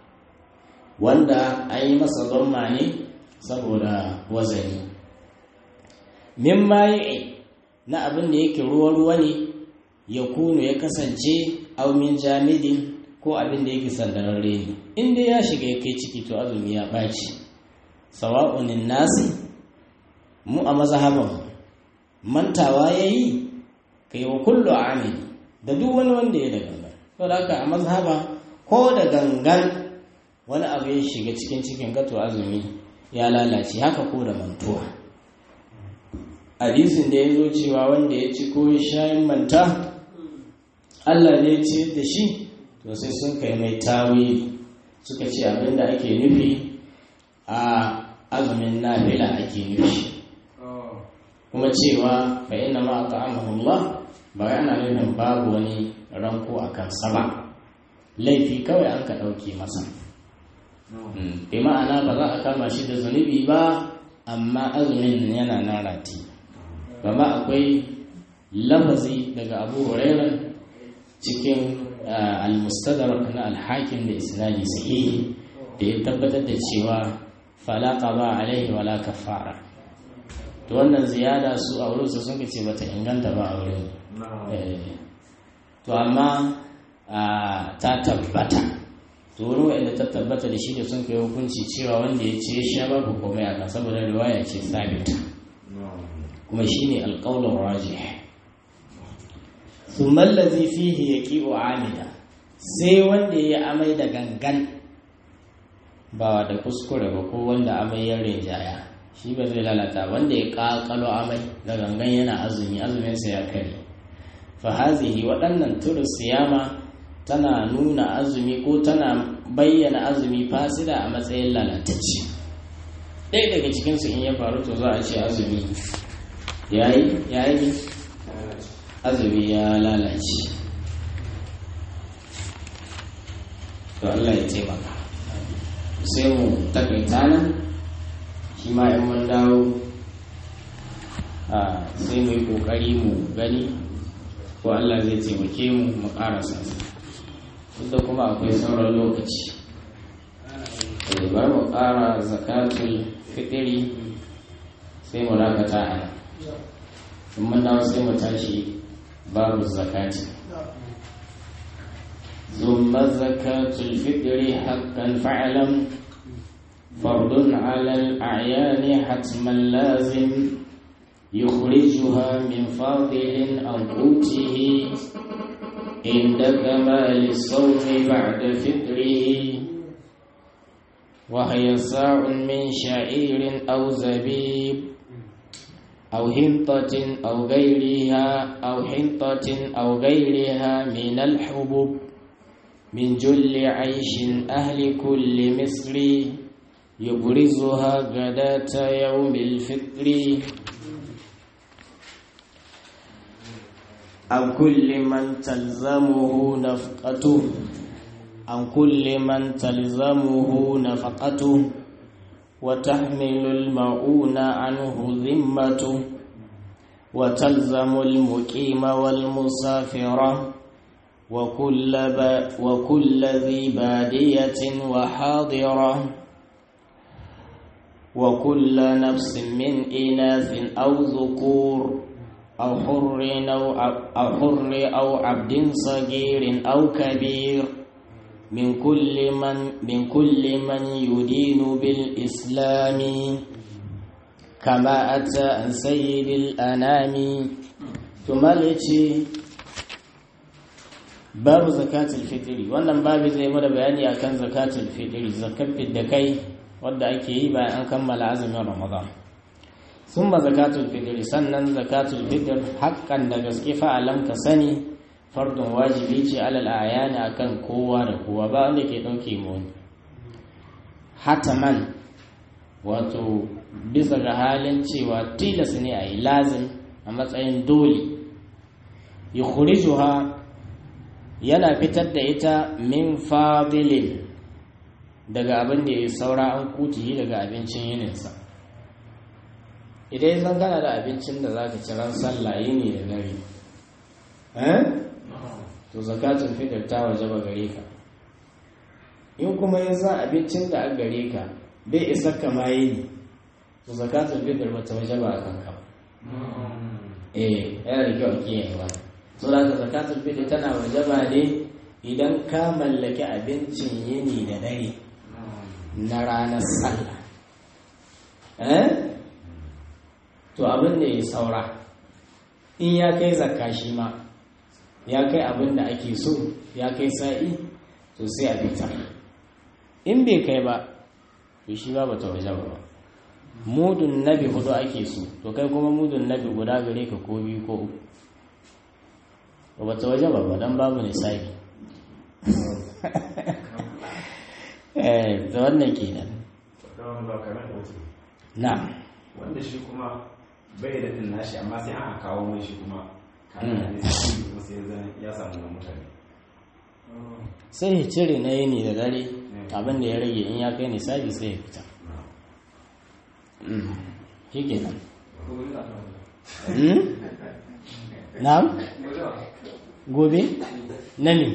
wanda an yi masa zamma ne saboda wazani min mayi na abin da yake ruwa-ruwa ne ya kunu ya kasance aumin jamidin ko abin da yake sandararre ne inda ya shiga ya kai ciki to azumi ya ɓaci sawa'unin nasi mu a mazhaban mantawa ya yi kai wa kullu amini da duk wani wanda ya da gangan to da haka a mazhaba ko da gangan wani abu ya shiga cikin cikin gato azumi ya lalace haka ko da mantuwa hadisin da ya zo cewa wanda ya ci ko shayin manta Allah ne ya ci da shi to sai sun kai mai tawili suka ce abinda ake nufi a azumin nafila ake nufi kuma cewa fa inna ma ta'amahullah ba yana nufin babu wani ranko a kansa ba laifi kawai an ka ɗauke masa bi ma'ana ba za a kama shi da zunubi ba amma azumin yana nan rati ba ma akwai lafazi daga abu hurairah cikin al-mustadrak na al-hakim da isnadi sahihi da ya tabbatar da cewa fala qada alaihi wala kafara to wannan ziyada su a wurin su sun ce bata inganta ba a wurin to amma ta tabbata to wurin wanda ta tabbata da shi da sun kai hukunci cewa wanda ya ce ya sha babu komai a kan saboda riwaya ce sabita kuma shine alqaulur rajih thumma allazi fihi yaqi'u amida sai wanda ya amai da gangan ba da kuskure ba ko wanda amai ya rinjaya shi ba zai lalata wanda ya kakalo amai da gangan yana azumi azumin sa ya kare fa hazihi waɗannan turus siyama tana nuna azumi ko tana bayyana azumi fasida a matsayin lalatacce ɗaya daga cikinsu in ya faru to za a ce azumi yayi yayi azumi ya lalace to Allah ya taimaka sai mu takaita nan shi ma in mun dawo sai mu yi kokari mu gani ko Allah zai taimake mu mu karasa da kuma akwai sauran lokaci bari mu kara zakatul fitiri sai mu dakata a nan in mun dawo sai mu tashi babu zakati ثم زكاة الفطر حقا فاعلم فرض على الأعيان حتما لازم يخرجها من فاضل أو قوته عند كمال الصوم بعد فطره وهي ساع من شعير أو زبيب أو حنطة أو غيرها أو حنطة أو غيرها من الحبوب من جل عيش أهل كل مصر يبرزها غداة يوم الفطر عن كل من تلزمه نفقته عن كل من تلزمه نفقته وتحمل المعون عنه ذمته وتلزم المقيم والمسافر وكل, با وكل ذي بادية وحاضرة وكل نفس من إناث أو ذكور أو حر أو, أو حر أو عبد صغير أو كبير من كل من من كل من يدين بالإسلام كما أتى عن سيد الأنام ثم babu zakatul fitri wannan babu zai mana bayani akan zakatul fitri zakat da kai wadda ake yi bayan an kammala azumin ramadan summa zakatul fitri sannan zakatul fitr haƙƙan da gaske fa'alam ka sani fardun wajibi ce alal ayani akan kowa da kowa ba wanda ke ɗauke mu wani hataman wato bisa ga halin cewa tilas ne a yi lazim a matsayin dole yukhrijuha yana fitar da ita min fadilin daga abin da ya saura an kuti daga abincin yininsa idan zan gana da abincin da za ka ci ran sallah yini da dare to zakatun fitar ta waje ba gare ka in kuma ya san abincin da an gare ka bai isa kama yini to zakatun fitar ba ta waje ba a kanka eh yana da kyau a kiyaye ba so da ka zakatul fitr tana wajaba ne idan ka mallaki abincin yini da dare na ranar sallah eh to abin da ya saura in ya kai zakka shi ma ya kai abin da ake so ya kai sa'i to sai a fitar in bai kai ba to shi ba bata wajaba ba mudun nabi hudu ake so to kai kuma mudun nabi guda gare ka ko biyu ko uku ba ta waje ba don babu nisabi eh da wannan kenan na wanda shi kuma bai da din nashi amma sai an kawo mai shi kuma kana da shi kuma sai ya samu na mutane sai ya cire na yini da dare abin da ya rage in ya kai nisabi sai ya fita shi kenan na'am gobe na ne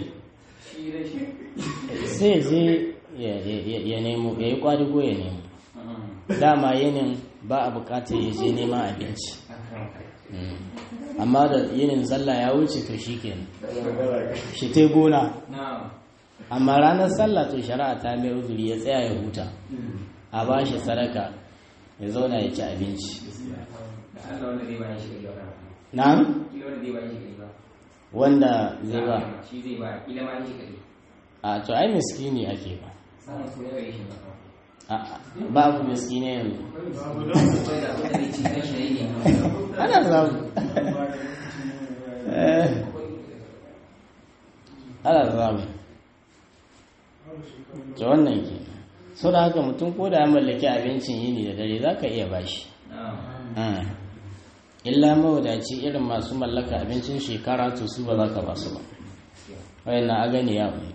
sai je ya nemo ya yi kwadugo ya nemo dama yinin ba a bukatar ya je neman abinci amma da yinin sallah ya wuce to shi kenan shi ta gona amma ranar sallah to shari'a ta mai uzuri ya tsaya ya huta a ba shi sadaka ya zauna ya ci abinci na'am wanda zai ba shi zai ba kila ma shi kadai a to ai miskini ake ba samun su ne gare shi ba A- babu miskini yanzu akwai da wanda zai ci kan shi ne ana samu Eh, ana samu to wannan ke so da haka mutum ko da ya mallaki abincin yini da dare za ka iya bashi Mm. illa mawadaci irin masu mallaka abincin shekara to su ba za ka ba su ba wayannan a gani ya ne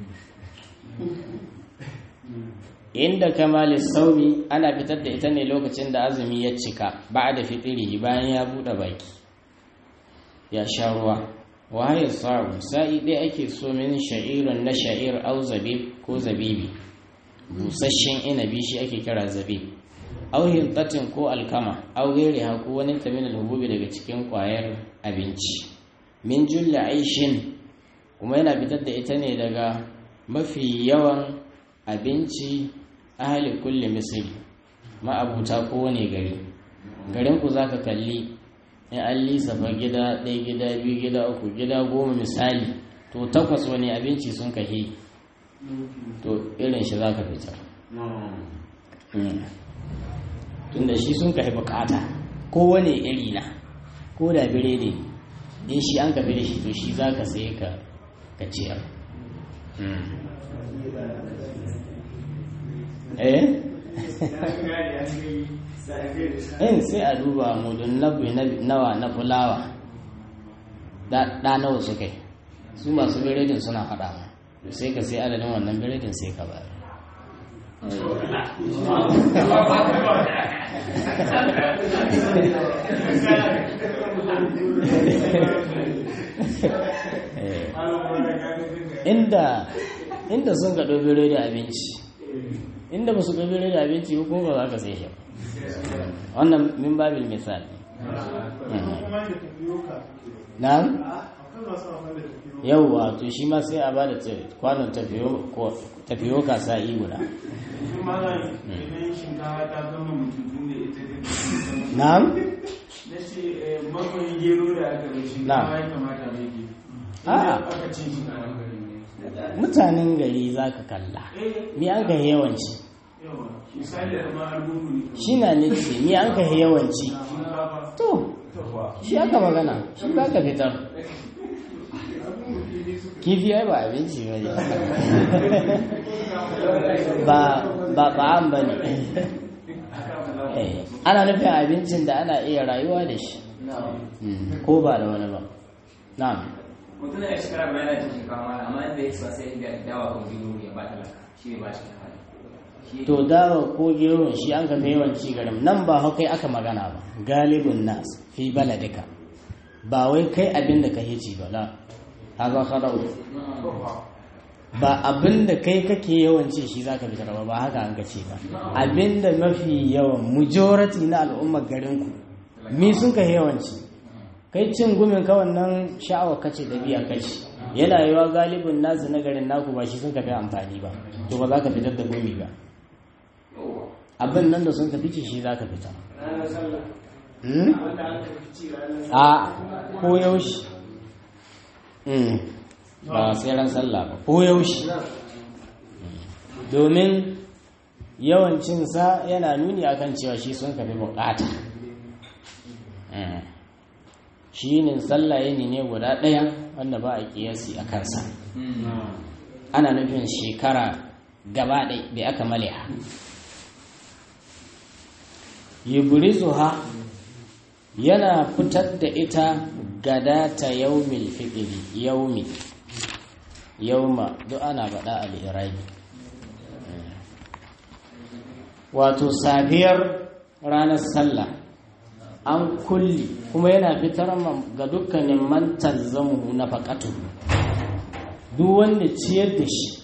inda kamali saumi ana fitar da ita ne lokacin da azumi ya cika ba da fitiri bayan ya buɗe baki ya sha ruwa wahayar sa'u sa'i ɗaya ake so min sha'irin na sha'ir au zabib ko zabibi busasshen inabi shi ake kira zabib au hintatin ko alkama au gairi ko wani tamin alhububi daga cikin kwayar abinci min julla aishin kuma yana fitar da ita ne daga mafi yawan abinci ahli kulli misiri ma'abuta kowane gari garin ku zaka kalli in an lissafa gida ɗaya gida biyu gida uku gida goma misali to takwas wani abinci sun kahi to irin shi zaka fitar tunda shi sun kahi bukata kowane iri na ko da biredi in shi an kafi da shi to shi za ka sai ka ciyar eh in sai a duba mudun nabi nawa na fulawa da nawa su kai su masu biredin suna faɗa to sai ka sai adadin wannan biredin sai ka bayar inda inda sun ga ɗobere da abinci inda ba su ɗobere da abinci ko ba za ka sai shi wannan min babil misali na yauwa to shi ma sai a ba da kwanon tafiyo ka sa'i guda na'am na ce makon gero da aka bai shinkawa ya kamata mai ke A'a. aka cin shinkawa mutanen gari za ka kalla ni an ka yawanci yawa misali da ma albunu ne shi na nufi ni an ka yawanci shinkafa to shi aka magana shi za ka fitar kifi ai ba abinci ba ne ba ba ba an ba ne Eh, ana nufin abincin da ana iya rayuwa da shi Mm, ko ba da wani ba na'am mutum da shekara bayan yana cin shinkafa mala amma inda ya ci ba sai ya dawa ko biyu ya ba talaka shi ne ba shi kafa shi to dawa ko gero shi an kafa yawanci garin nan ba hau kai aka magana ba galibin nas fi baladika ba wai kai abin da ka hici ba la haza kharau ba abin da kai kake yawanci shi zaka fitar ba ba haka an kace ba abin da mafi yawan majority na al'ummar garin ku mi sun ka yawanci kai cin gumin ka wannan sha'awar kace da biya kace yana yiwa galibin nasu na garin naku ba shi sun ka fi amfani ba to ba za ka fitar da gumi ba abin nan da sun ka fice shi za ka fitar ranar sallah Hmm? wanda aka fi ci ranar sallah a ko yaushe Hmm. ba sai ran sallah ba ko yaushe domin yawancinsa yana nuni akan cewa shi sun kafi bukata Hmm. shi ne sallah yini ne guda ɗaya wanda ba a kiyasi a kansa ana nufin shekara gaba ɗai bai aka maliha yubrizuha yana fitar da ita gadata yaumil fitri yaumi yauma duk ana faɗa al-irabi wato safiyar ranar sallah an kulli kuma yana fitar ma- ga dukkanin mantar zamu na faƙatu duk wanda ciyar da shi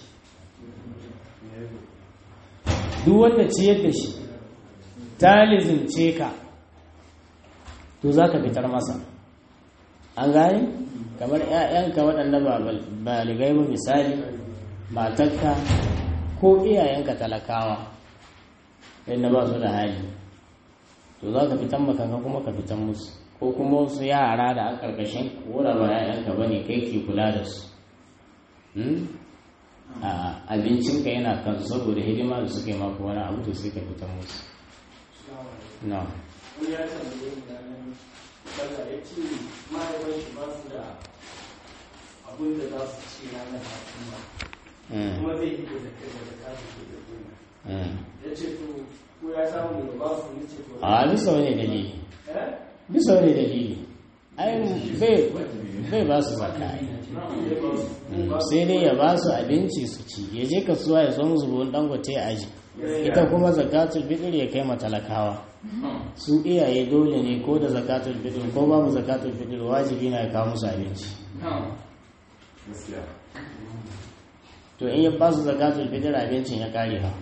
duk wanda ciyar da shi ta lizince ka to za ka fitar masa an gane kamar 'ya'yanka waɗanda ba bal- baligai ba misali matarka ko iyayenka talakawa yadda ba su da hali to za ka fitan makanka kuma ka fitan musu ko kuma wasu yara da an karkashin kora ba 'ya'yanka ba ne kai ke kula da su Hmm? a abincinka yana kan saboda hidima da suka yi maka wani abu to sai ka fitan musu no wani ya tambaye ni ranar sallah ya ce mahaifan shi ba su da abin da za su ci ranar hatuma Mm, kuma zai yi da zakar da zakar da ke da gona mm. ya ce to ko ya samu da ba su ya ce to a bisa wani dalili eh bisa wani dalili ai bai bai ba su zaka ai. zai ba su Mm, sai dai ya ba su abinci su ci ya je kasuwa ya so musu buhun dangote ya aji ita kuma zakatul fitr ya kai matalakawa su iyaye dole ne ko da zakatul fitr ko babu zakatul fitr wajibi na ya kawo musu abinci gaskiya to in ya ba su zakatul fitr abincin ya kare ha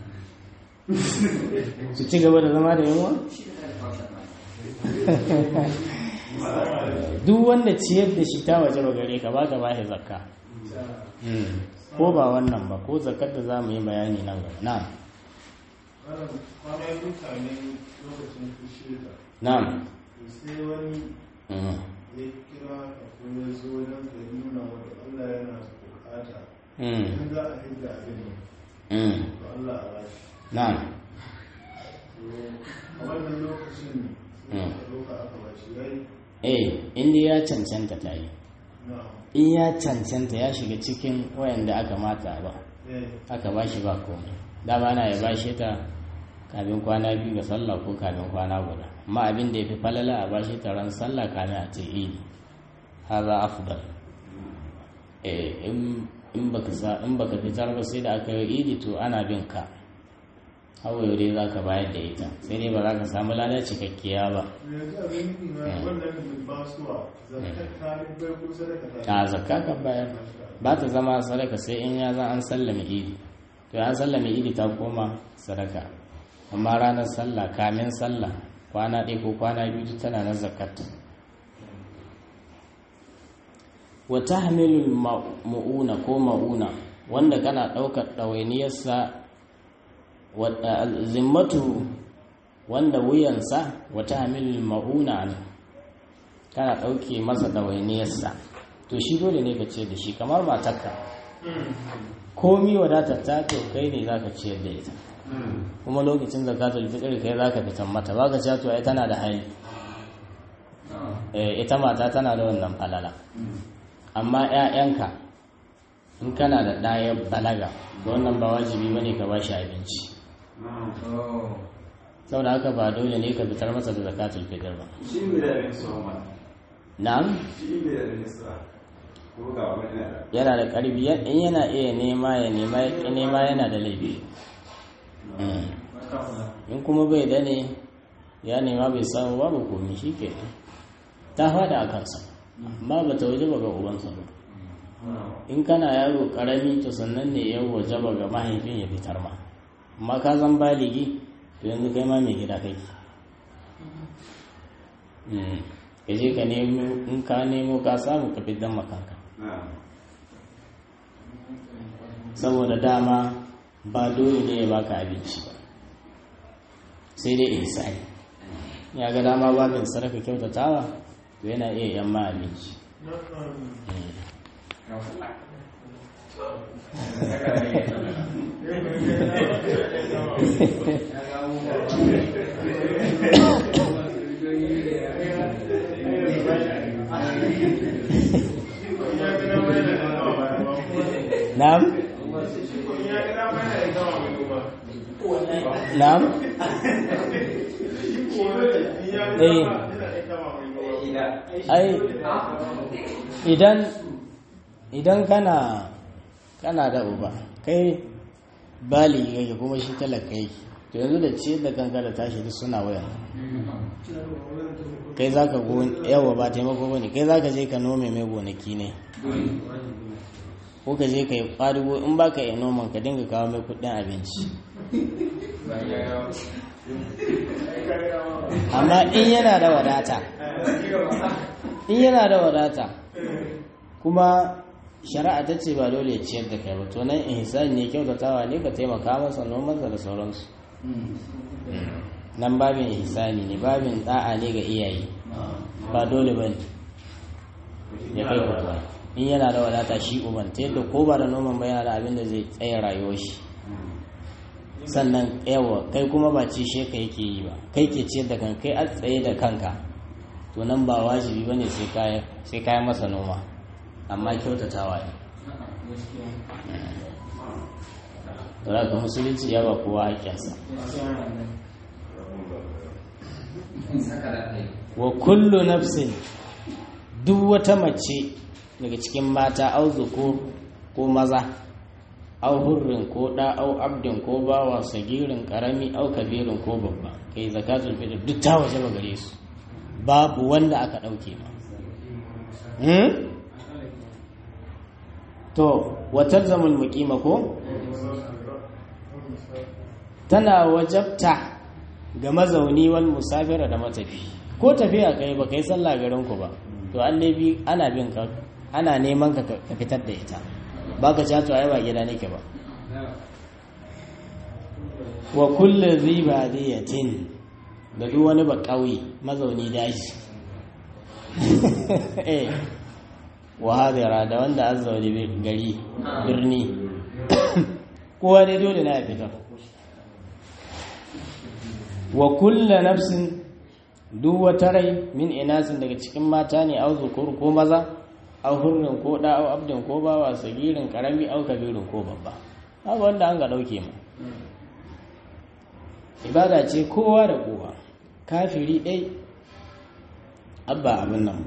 su ci gaba da zama da yunwa duk wanda ciyar da shi ta waje ba gare ka ba ka ba shi zakka Mm. ko ba wannan ba ko zakar da za mu yi bayani nan gaba na'am Malam, kwana biyu kamin lokacin fushi da na'am to sai wani Mm. ya kira ka ko ya zo wajen ka ya nuna wata Allah yana bukata Mm. in za a hidda abin nan Mm. to Allah a bashi na'am to a wannan lokacin sai Mm. aka ɗauka aka bashi yayi eh inda ya cancanta ta yi na in ya cancanta ya shiga cikin wayanda aka mata ba eh aka ba shi ba komai dama ana ya bashe ta kafin kwana biyu ga sallah ko kafin kwana guda amma abin da ya fi falala a bashe ta ran sallah kamin a ce idi haza afdal eh in in baka sa in baka fitar ba sai da aka yi idi to ana bin ka hawa dai za ka bayar da ita sai dai ba za ka samu lada cikakkiya ba yanzu abin nufi na Mm. wannan da ba suwa zakar ta bai ko sadaka ta a zakka ka bayar ba ta zama sadaka sai in ya zan an sallame idi to an sallame idi ta koma sadaka amma ranar sallah kamin sallah kwana ɗaya ko kwana biyu duk tana nan zakat wa tahmilul ma'una ko ma'una wanda kana ɗaukar ɗawainiyarsa wa zimmatu wanda wuyansa wa tahmilul ma'una ne kana ɗauke masa ɗawainiyarsa to shi dole ne ka ciyar da shi kamar matarka komi wadatar ta to kai ne za ka ciyar da ita kuma lokacin zakatul fitr kai za ka fitan mata ba ka cewa to ai tana da hali Eh, ita mata tana da wannan falala amma 'ya'yanka in kana da ɗaya balaga to wannan ba wajibi bane ka ba shi abinci saboda haka ba dole ne ka fitar masa da zakatul fitr ba shi ne da abin su ma na'am shi ne da abin su ko ga wani na da yana da ƙarfi ya- in yana iya nema ya nema ya ƙi nema yana da laifi Mm. in kuma bai da ne ya nema bai samu babu komi shi ke ta fada a kansa amma ba ta waje ba ga ubansa ba in kana yaro ƙarami to sannan ne ya waje ba ga mahaifin ya fitar ma amma ka zan baligi to yanzu kai ma mai gida kai Mm. ka je ka nemo in ka nemo ka samu ka fitar makanka na saboda dama ba dole ne ya baka abinci ba sai dai ihsani ya ga dama babin sarka kyautatawa to yana iya yan ma abinci na'am na'am eh ai idan idan kana kana da uba kai baligi kake kuma shi talaka yake to yanzu da ciyar da kanka da tashi duk suna waya kai za ka yawa ba taimako ba ne kai za ka je ka nome mai gonaki ne ko ka je ka yi ƙwadugo in ba ka yi noman ka dinga kawo mai kuɗin abinci amma in yana da wadata in yana da wadata kuma shari'a ta ce ba dole ya ciyar da kai ba to nan ihsani ne kyautatawa ne ka taimaka masa nomansa da sauransu nan babin ihsani ne babin da'a ne ga iyaye ba dole ba ne ya kai kutuwa in yana da wadata shi uban ta yadda ko ba da noman ba yana da abin da zai tsaye rayuwar shi sannan yawa kai kuma ba ci she ka yake yi ba kai ke ciyar da kanka kai a tsaye da kanka to nan ba wajibi ba ne sai kayan masa noma amma kyautatawa ne da ka musulunci ya ba kowa haƙƙinsa wa kullu nafsin duk wata mace daga cikin mata au zukur ko maza au hurrin ko da au abdin ko bawa sagirin karami au kabirin ko babba kai zakatul fitr duk ta waje ba gare su babu wanda aka dauke ma to watar zamul muqima ko tana wajabta ga mazauni wal musafira da matafi ko tafiya kai ba kai sallah garin ku ba to an bi ana bin ka ana neman ka ka fitar da ita ba ka cato ai ba gida nake ba wa kullu zibadiyatin da duk wani ba ƙauye mazauni daji eh wa hadira da wanda an zaune gari birni kowa dai dole na ya fitar wa kulla nafsin duk wata rai min inasin daga cikin mata ne au zukur ko maza au hurrin ko da au abdin ko bawa sagirin karami au kabirin ko babba haka wanda an ga dauke mu ibada ce kowa da kowa kafiri ɗai abba abin nan ba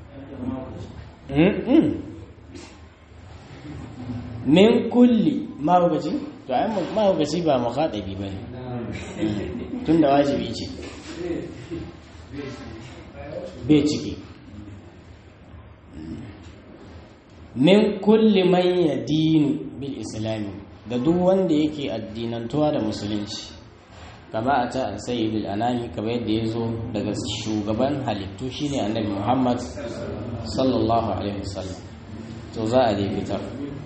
min kulli mahaukaci to ai mahaukaci ba mukhatabi ba ne tun da wajibi ce bai ciki min kulli man yadinu bil islami da duk wanda yake addinantuwa da musulunci kama a ta sayyidul anami kamar yadda ya zo daga shugaban halittu shine annabi muhammad sallallahu alaihi wasallam to za a dai fitar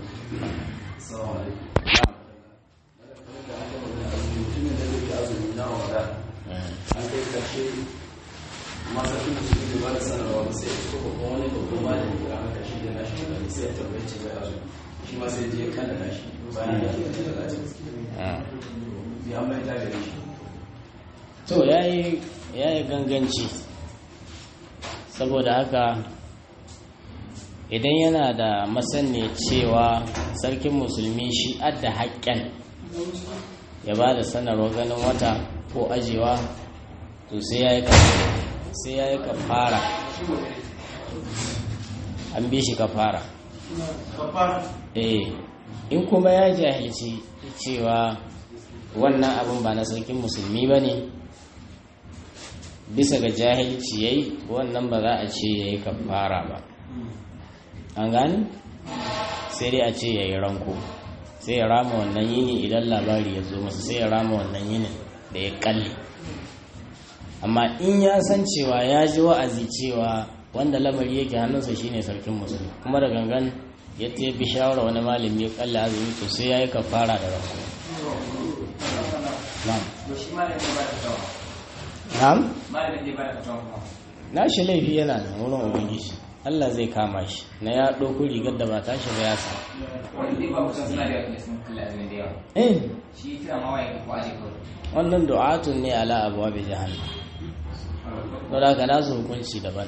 an kai karshe masu fi musu da ba da sanarwa ba sai ko babban wani babban malami ko aka karshe da nashi mutane sai ya tambaye ce bai azu shi ma sai je kan da nashi bayan ya ce da lati ya mai ta gare shi to yayi yayi ganganci saboda haka idan yana da masaniya cewa sarkin musulmi shi adda haƙƙen ya ba da sanarwa ganin wata ko ajewa to sai ya yi sai ya yi kafara an bi shi kafara eh in kuma ya jahilci cewa wannan abin ba na sarkin musulmi ba ne bisa ga jahilci ya yi wannan ba za a ce ya yi kafara ba an gani sai dai a ce ya yi ranko sai ya rama wannan yini idan labari ya zo masa sai ya rama wannan yinin da ya kalle amma in ya san cewa ya ji wa'azi cewa wanda lamari yake hannunsa shine sarkin musulmi kuma da gangan ya ta bi shawara wani malami ya kalle azumi to sai ya yi kafara da ranko na'am na'am na shi laifi yana nan wurin ubangiji Allah zai kama shi na ya ɗauko rigar da ba ta shi ba ya sa wani zai ba kusan suna da yawa sun kalla azumi da yawa eh shi kira ma waye ko aje kawai wannan du'atun ne ala abuwa bai jahannam don haka nasu hukunci daban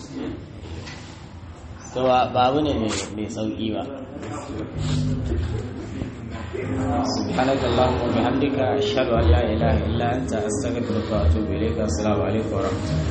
to ba abu ne mai sauƙi ba سبحانك اللهم وبحمدك أشهد أن لا إله إلا أنت أستغفرك وأتوب إليك السلام عليكم ورحمة الله